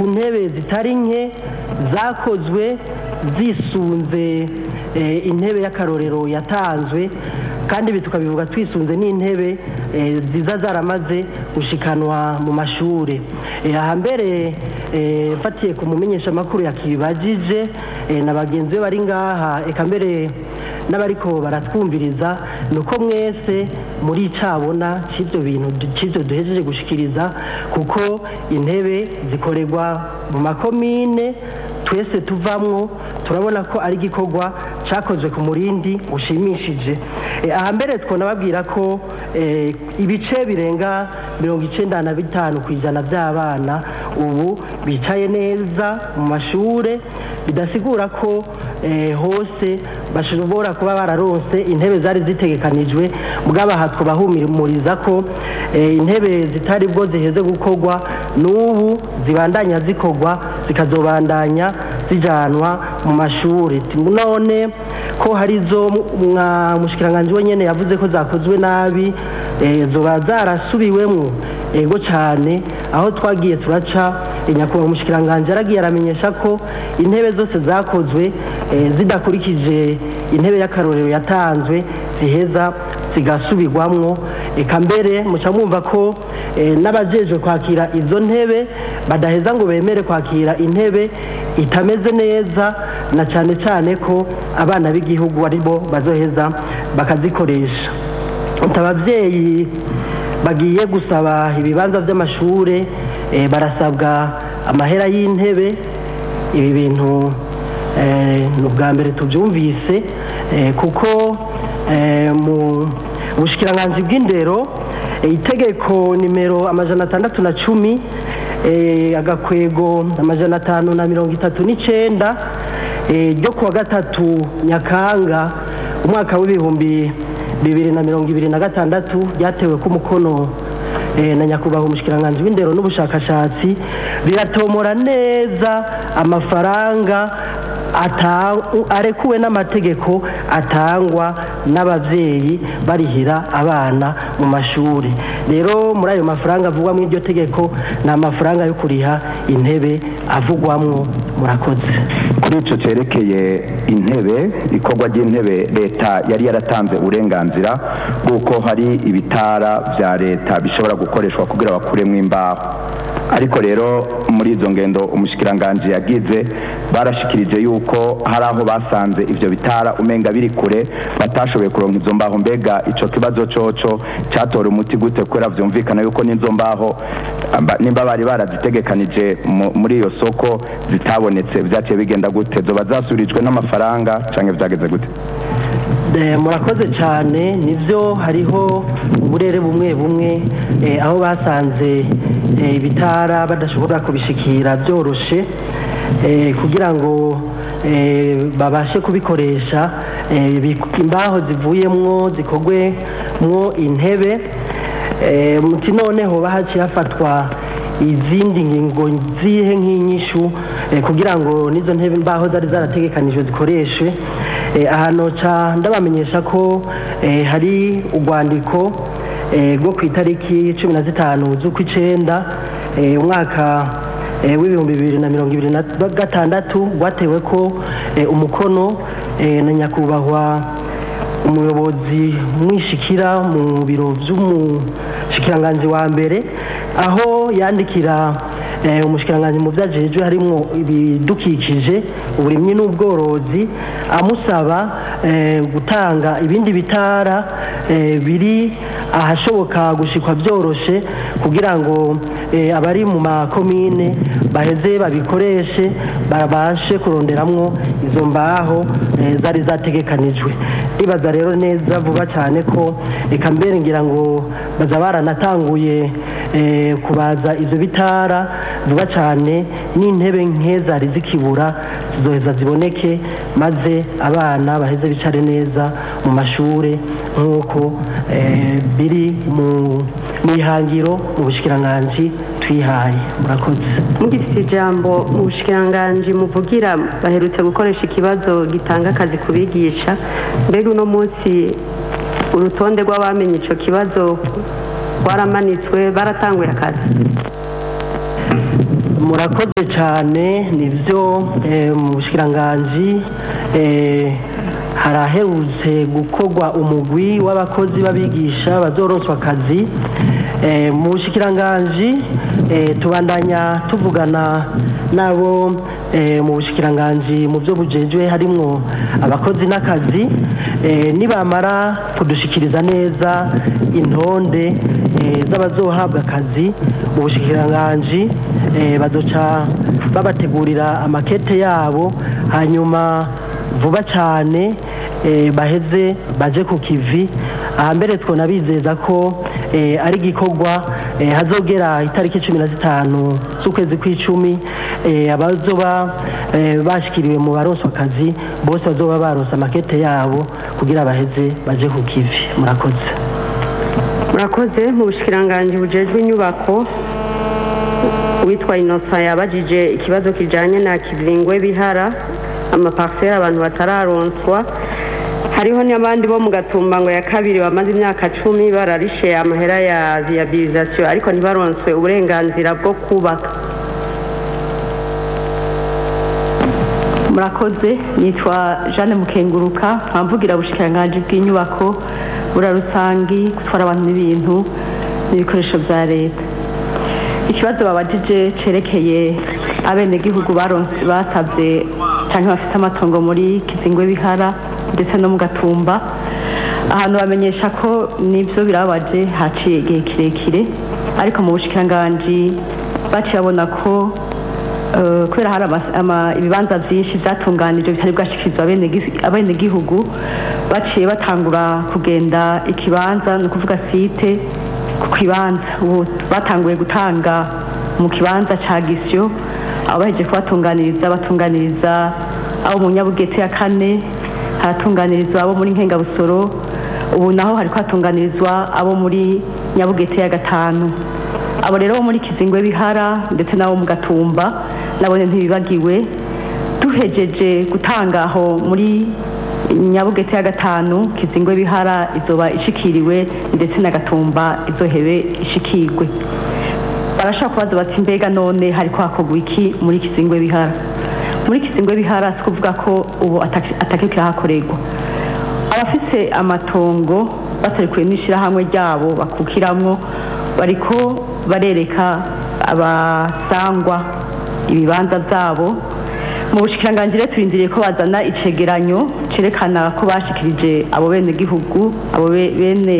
ntebe zitari nke zakozwe zisunze eh, intebe y'akarorero yatanzwe kandi ibi tukabivuga twisunze n'intebe eh, ziza zaramaze gushikanwa mu mashuri Eh, aha mbere eh, mfatiye ku mumenyeshamakuru yakibajije eh, na bagenzi be bari ngaha eka mbere n'abariko baratwumviriza ni uko mwese muri cabona c'ivyo bintu c'ivyo duhejeje gushikiriza kuko intebe zikorerwa mu makomine twese tuvamwo turabona ko ari igikorwa cyakozwe ku murindi ushimishije Eh, aha mbere twonababwira ko eh, ibice birenga mirongo icenda na bitanu ku ijana by'abana ubu bicaye neza mu mashure bidasigura ko eh, hose bashobora kuba bararonse intebe zari zitegekanijwe bw'abaha twabahumuriza ko eh, intebe zitari bwo ziheze gukorwa n'ubu zibandanya zikorwa zikazobandanya zijanwa mu mashuri none ko hari zo mwa mushikiranganje wenyene yavuze ko zakozwe nabi eh, zoba zarasubiwemwo ego cyane aho twagiye turaca nyakubahwa umushikiranganje aragiye aramenyesha ko intebe zose zakozwe eh, zidakurikije intebe y'akarorero yatanzwe ziheza zigasubirwamwo eka mbere muca mwumva ko eh, n'abajejwe kwakira izo ntebe badaheza ngo bemere kwakira intebe itameze neza na cyane cyane ko abana b'igihugu aribo bazoheza bakazikoresha ababyeyi bagiye gusaba ibibanza by'amashuri eh, barasabwa amahera y'intebe ibi bintu eh, ni ubwa mbere tubyumvise eh, kuko eh, mu bushikiranganji bw'indero eh, itegeko nimero amajana atandatu na cumi eh, agakwego amajana atanu na mirongo itatu n'icenda eh, ryo kuwa gatatu nyakanga umwaka w'ibihumbi bibiri na mirongo ibiri na gatandatu ryatewe ku mukono eh, na nyakubahwa umushikiranganji w'indero n'ubushakashatsi riratomora neza amafaranga ata- arekuwe n'amategeko atangwa n'abavyeyi barihira abana mu mashuri rero muri ayo mafaranga avugwa muri iryo tegeko ni amafaranga yo kuriha intebe avugwamwo murakoze kuri icyo cyerekeye intebe ikorwa ry'intebe leta yari yaratanze uburenganzira bw'uko hari ibitara bya leta bishobora gukoreshwa kugira bakuremo imbaho ariko rero muri izo ngendo umushikiranganji yagize barashikirije yuko hari aho basanze ivyo bitara umenga biri kure batashoboye kuronka izo mbaho mbega ico kibazo coco cyatora umuti gute kubera vyumvikana yuko n'izo mbaho amba- nimba bari barazitegekanije mu- muri iyo soko zitabonetse vyaciye bigenda gute zoba zasurijwe n'amafaranga canke vyageze gute Eh, murakoze cyane nibyo hariho uburere bumwe bumwe eh, aho basanze eh, ibitara badashobora kubishikira byoroshe eh, kugira ngo eh, babashe kubikoresha eh, bi- imbaho zivuyemwo zikorwemwo intebe eh, muti noneho bahaciye hafatwa izindi ngingo zihe nk'inyishu eh, kugira ngo n'izo ntebe imbaho zari zarategekanijwe zikoreshwe Eh, ahantu ca ndabamenyesha ko eh, hari urwandiko eh, rwo ku itariki cumi na zitanu z'ukw'icenda eh, umwaka eh, w'ibihumbi bibiri na mirongo ibiri na gatandatu rwatewe ko eh, umukono eh, na nyakubahwa umuyobozi mwishikira mu biro by'umushikiranganji wa mbere aho yandikira eh, umushikiranganji mu vyajejwe harimwo ibidukikije uburimyi n'ubworozi amusaba eh, gutanga ibindi bitara eh, biri ahashoboka gushikwa byoroshe kugira ngo eh, abari mu makomine baheze babikoreshe babashe kuronderamwo izo mbaho eh, zari zategekanijwe ndibaza rero neza vuba cyane ko reka mbere ngira ngo baza baranatanguye eh, kubaza izo bitara vuba cyane n'intebe nke zari zikibura zizoheza ziboneke maze abana baheze bicare neza mu mashuri nk'uko eh, biri mu mu ihangiro mu bushikiranganji twihaye murakoze mugifite ijambo mu bushikiranganji muvugira baherutse gukoresha ikibazo gitanga akazi ku bigisha mbega uno munsi urutonde rw'abamenye icyo kibazo rwaramanitswe baratanguye akazi murakoze cyane nibyo eh, mu bushikiranganji eh, haraherutse gukorwa umugwi w'abakozi b'abigisha bazoronswa akazi Eh, mu bushikiranganji eh, tubandanya tuvugana nabo eh, mu bushikiranganji mu byo bujejwe harimwo abakozi n'akazi eh, nibamara kudushikiriza neza intonde eh, z'abazohabwa akazi mu bushikiranganji eh, bazoca babategurira amakete yabo hanyuma vuba cyane eh, baheze baje ku kivi ahambere twonabizeza ko eh, ari igikorwa eh, hazogera itariki cumi na zitanu z'ukwezi kw'icumi eh, abazoba eh, bashikiriwe mu baronswa akazi bose bazoba baronse amakete yabo kugira baheze baje ku kivi murakoze murakoze mu bushikiranganji bujejwe inyubako uwitwa inosa yabajije ikibazo kijanye na kivingwe bihara amaparsele abantu batararonswa hariho n'abandi bo mu gatumba ngo ya kabiri bamaze imyaka cumi bararishe amahera ya viabilisation ariko ntibaronswe uburenganzira bwo kubaka murakoze nitwa jeanne mukenguruka mpamvugira ubushikiranganji bw'inyubako burarusangi gutwara abantu n'ibintu n'ibikoresho bya leta ikibazo babajije cerekeye abenegihugu baronse basabye cyangwa bafite amatongo muri kizingwe bihara ndetse no mu gatumba ahantu bamenyesha ko nibyo birababaje haciye igihe kirekire ariko mu bushikiranganji baciye babona ko eh, kubera hari ama- ama- ibibanza byinshi byatunganijwe bitari bwashikirizwa abene- abenegihugu baciye batangura kugenda ikibanza ni ukuvuga site ku kibanza ubu batanguye gutanga mu kibanza cya gisyo aho baheje kubatunganiriza batunganiriza abo mu nyabugete ya kane haratunganirizwa abo muri nkengabusoro ubu naho hari kuhatunganirizwa abo muri nyabugete ya gatanu abo rero bo muri kizingwe bihara ndetse n'abo mu gatumba nabone ntibibagiwe duhejeje gutanga aho muri nyabugete ya gatanu kizingwe bihara izoba ishikiriwe ndetse na gatumba izohebe ishikirwe barashaka kubaza bati mbega none hari kwakorwa iki muri kizingwe bihara muri kizingwe bihara si kuvuga ko ubu ataki- atakiriko hakorerwa abafise amatongo batarikuye n'ishirahamwe ryabo bakukiramwo bariko barereka abasangwa ibibanza byabo mu bushikiranganji rero turindiriye ko bazana icegeranyo cerekana ko bashikirije abo bene gihugu abo be- bene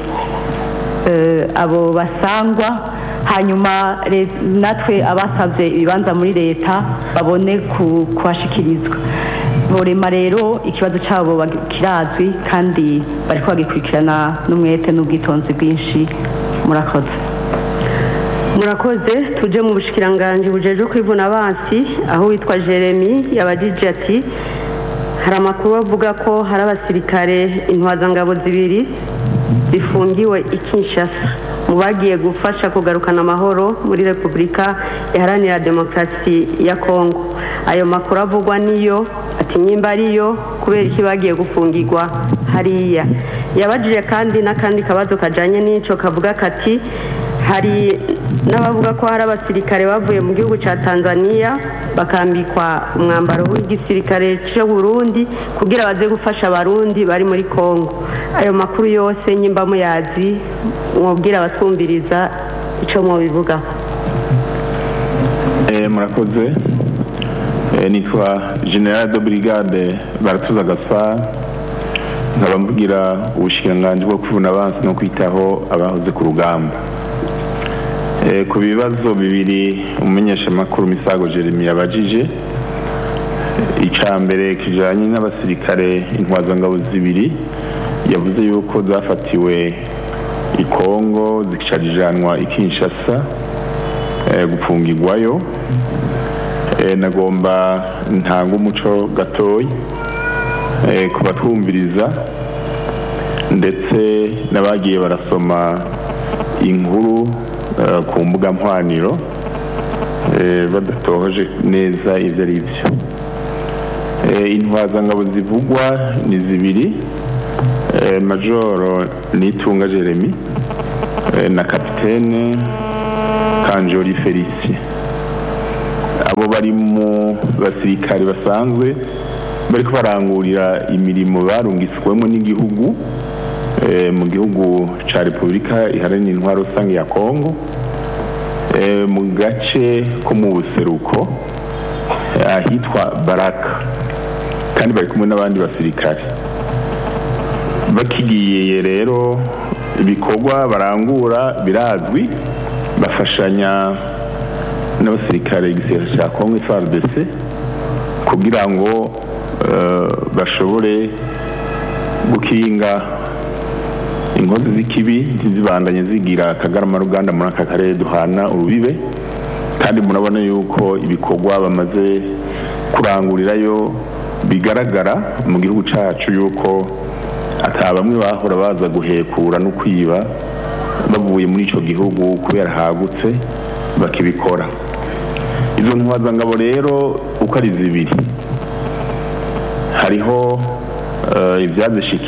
eh, abo basangwa hanyuma re- natwe abasabye ibibanza muri leta babone ku- kuhashikirizwa borema rero ikibazo cyabo bag- kirazwi kandi bariko bagikurikirana n'umwete n'ubwitonzi bwinshi murakoze murakoze tuje mu bushikiranganji bujejwe kwivuna abansi aho witwa jeremy yabajije ati hari amakuru avuga ko hari abasirikare intwazangabo zibiri zifungiwe i kinshasa mu bagiye gufasha kugarukana amahoro muri repubulika iharanira demokarasi ya kongo ayo makuru avugwa niyo ati nyimba ariyo kubera iki bagiye gufungirwa hariya yabajije kandi n'akandi kabazo kajanye n'ico kavuga kati hari n'abavuga ko hari abasirikare bavuye mu gihugu cya tanzania bakambikwa umwambaro w'igisirikare cyo burundi kugira baze gufasha abarundi bari muri congo ayo makuru yose nyimba muyazi mwobwira abatwumviriza icyo mubivugaho Eh, murakoze Eh, nitwa general de brigade baratuza gaspar nkaba mvugira ubushikiranganji bwo kwivuna abansi no kwitaho abahoze ku rugamba Eh, ku bibazo bibiri umumenyeshamakuru misago jeremy yabajije icya mbere kijanye n'abasirikare intwazangabo zibiri yavuze yuko zafatiwe i kongo zikicarijanwa i kinshasa eh, gupfungirwayo Eh, nagomba ntanga umuco gatoyi eh, ku batwumviriza ndetse n'abagiye barasoma inkuru eh, ku mbuga mpwaniro eh, badatohoje neza ibyo ari byo Eh, intwazangabo zivugwa ni zibiri eh, majoro nitunga jeremy eh, na kapitene kanjori felicien abo bari mu basirikare basanzwe bariko barangurira imirimo barungiswemo n'igihugu eh, mu gihugu ca repubulika iharanira intwaro rusange ya kongo eh, mu gace ko mu buseruko eh, ahitwa baraka kandi bari kumwe n'abandi basirikare bakigiye rero ibikorwa barangura birazwi bafashanya n'abasirikare igisirikare cya kongo FARDC kugira ngo eh, bashobore gukinga inkozi z'ikibi ntizibandanye zigira akagarama ruganda muri aka karere duhana urubibe kandi murabona yuko ibikorwa bamaze kurangurirayo bigaragara mu gihugu cyacu yuko ata bamwe bahora baza guhekura no kwiba bavuye muri icyo gihugu kubera hagutse bakibikora izo ntwazangabo rero uko ari zibiri hariho eh, ibyazishikiye